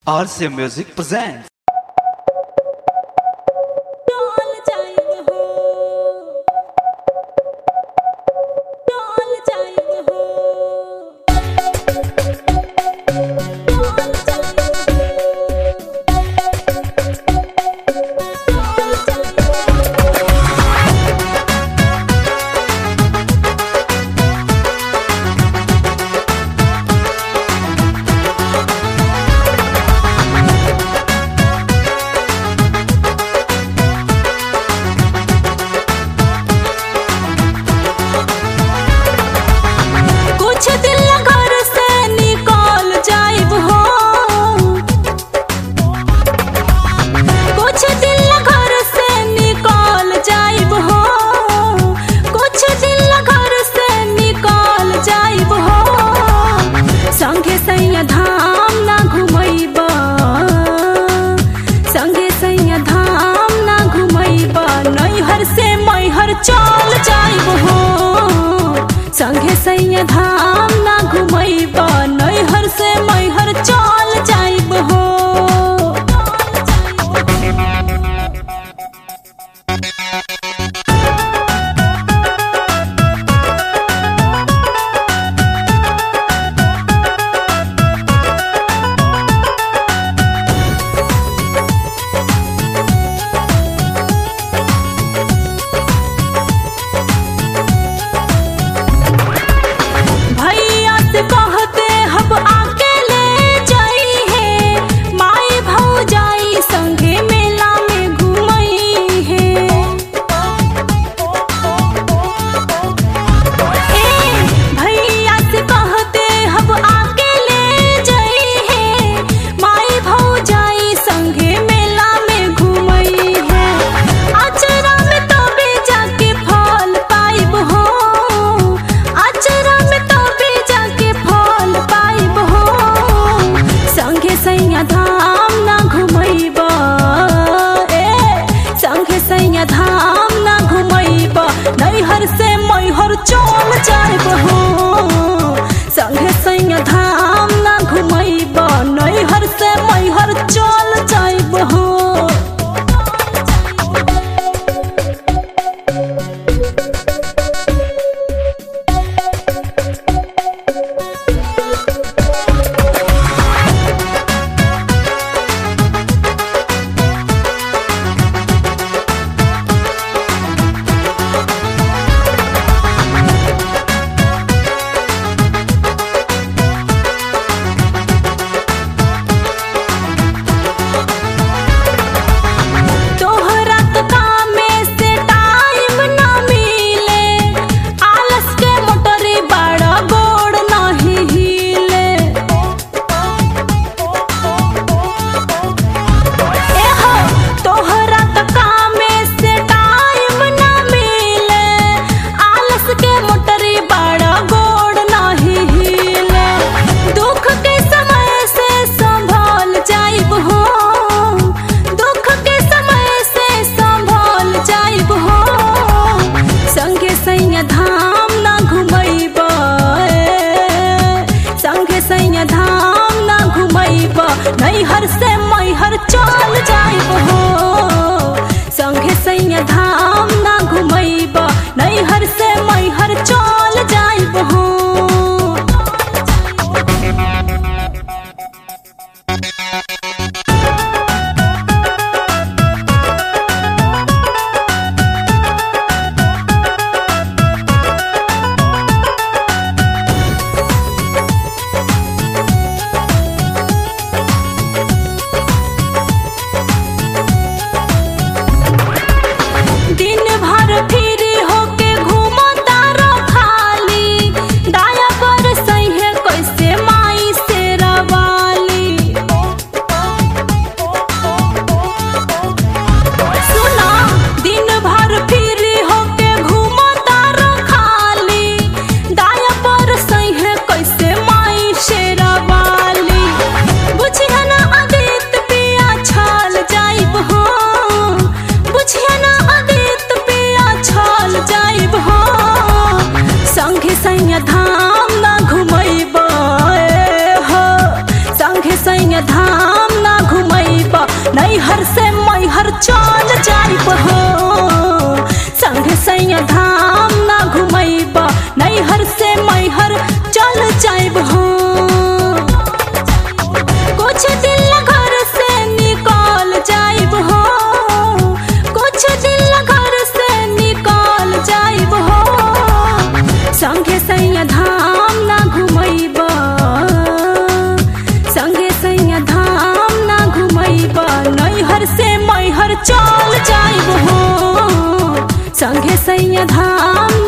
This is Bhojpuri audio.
RCA Music presents. डोल जाइब हो डोल जाइब हो डोल जाइब हो कुछ दिन घर से निकल जाइब हो कुछ दिन घर से निकल जाइब हो कुछ दिन घर से निकल जाइब हो संगे सैया धाम ना घुमैब संगे सैया धाम ना घुमैब नैहर से मैहर चल जाइब हो संगे सैया धाम ना घुमैब नैहर से मैहर चल जाइब हो भैया से कहते हम आके ले जाई है माई भौजाई संगे मेला में घुमई है ए भैया से कहते हम आके ले जाई है माई भौजाई संगे मेला में घुमई है अचरा में तबे जाके फल पाइब हो अचरा में तबे जाके फल पाइब हो संगे सैया धाम ना घुमैब ए संगे सैया धाम ना घुमैब नैहर से मैहर चल जाइब हो संगे सैया धाम ना घुमैब नैहर से मैहर चल जाइब हो तोहरा तो कामे से टाइम ना मिले आलस के मोटरी बड़ा गोड़ नहीं हिले एहो तोहरा तो कामे से टाइम ना मिले आलस के मोटरी बड़ा गोड़ नहीं हिले दुख के समय से संभल जाइब हो दुख के समय से संभल जाइब हो संगे सैया धाम ना घुमैब संगे सैया धाम ना घुमैब नैहर से मैहर चल जाइब हो संगे सैया धाम ना घुमैब नैहर से मैहर चल जाइब हो दिन भर फिर होके घूमो तारो खाली दाया पर सही कैसे माई से रवाली सुना दिन भर फिर होके घूमो तारो खाली दाया पर सही कैसे माई से रवाली बुझिया ना आदित पिया छल जाइब हो बुझिया ना आदित पिया छल जाइब हो संगे सैया धाम ना घुमैब ए हो संगे सैया धाम नैहर से मैहर चल जाइब हो संगे सैया धाम ना घुमैब नैहर से मैहर चल जाइब हो कुछ दिन घर से निकल जाइब हो कुछ दिन घर से निकल जाइब हो संगे सैया धाम ना घुमैब संगे सैया धाम ना घुमैब नैहर से मैहर चल जाइब हो संगे सैया धाम